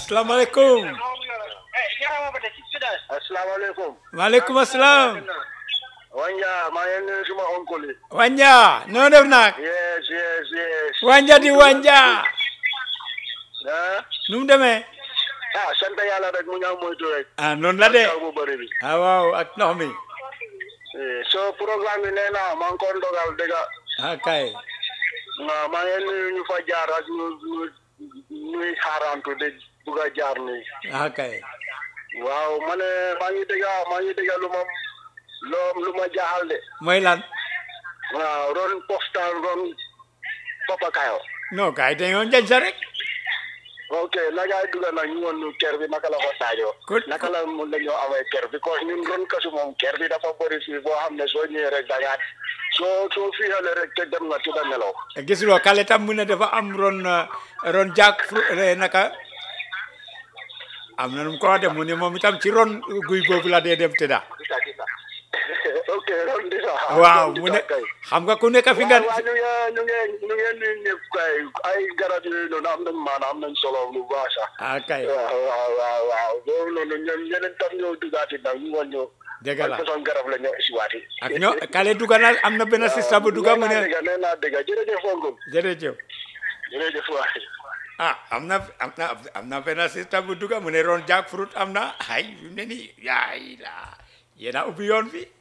asalaamaaleykum asalaamaaleykum. maaleykum asalaam Wanja maa ngi nuyu suma oncle yi. wanja noo def nag yes yes yes. wanja di wanja ah nu mu demee ah sant yàlla rek mu ñaaw moytu rek. ah noonu la de taw bu bëri bi. ah waaw ak ndox mi Eh, so programme bi nee naa maa ngi ko ndogal dëgg ah kay waaw maa ngi nuyu ñu fa jaar ak ñu ñu ñuy xaarantu de bugg a jaar nii. ah kay waaw ma ne maa ngi dégg maa ngi dégg lu ma loo lu ma jaaxal de. mooy lan waaw ron postal ron Papa Kayo. non kay dañoo njañ sa rek ok naka ay dugal nag ñu woon ñu ker bi naka la ko daajoo. Ku- naka la mun nañoo amee ker bi parce que ñun ron kasu moom ker bi dafa bëri fii boo xam ne soo ñëwee rek da ngaa soo soo fiixale rek te dem nga tudda nelaw. gisuloo kale tam mu ne dafa am ron uh, ron jaak fru- eh, naka am na nu mu ko wax de mu ne moom itam ci ron guy boobu la dee dem tëdda gisa gisa ok ron di sax. waaw ron di mu ne sax kay. xam nga ku nekk fi nga waaw waaw ñu ngi ñu ngi ñu ngi nuyu ñëpp kay ay garab yooyu noonu am nañ maanaam am nañ solo lu baax sax. ah kay waaw waaw waaw waaw boobu noonu ñoom ñeneen tam ñoo duggaati nag ñu woon ñoo. dëgg la ay façon garab la ñoo isiwaati. ak ñoo kale duga na am na benn sista bu duga mu nee naa ne dëgg nee naa dëgg jërëjëf Oncle jërëjëf jërëjëf waay. ah am na am na am na benn sista bu duga mu ne ron jaak fruit am na ay fi mu ne nii yaay la yéena ubbi yoon bi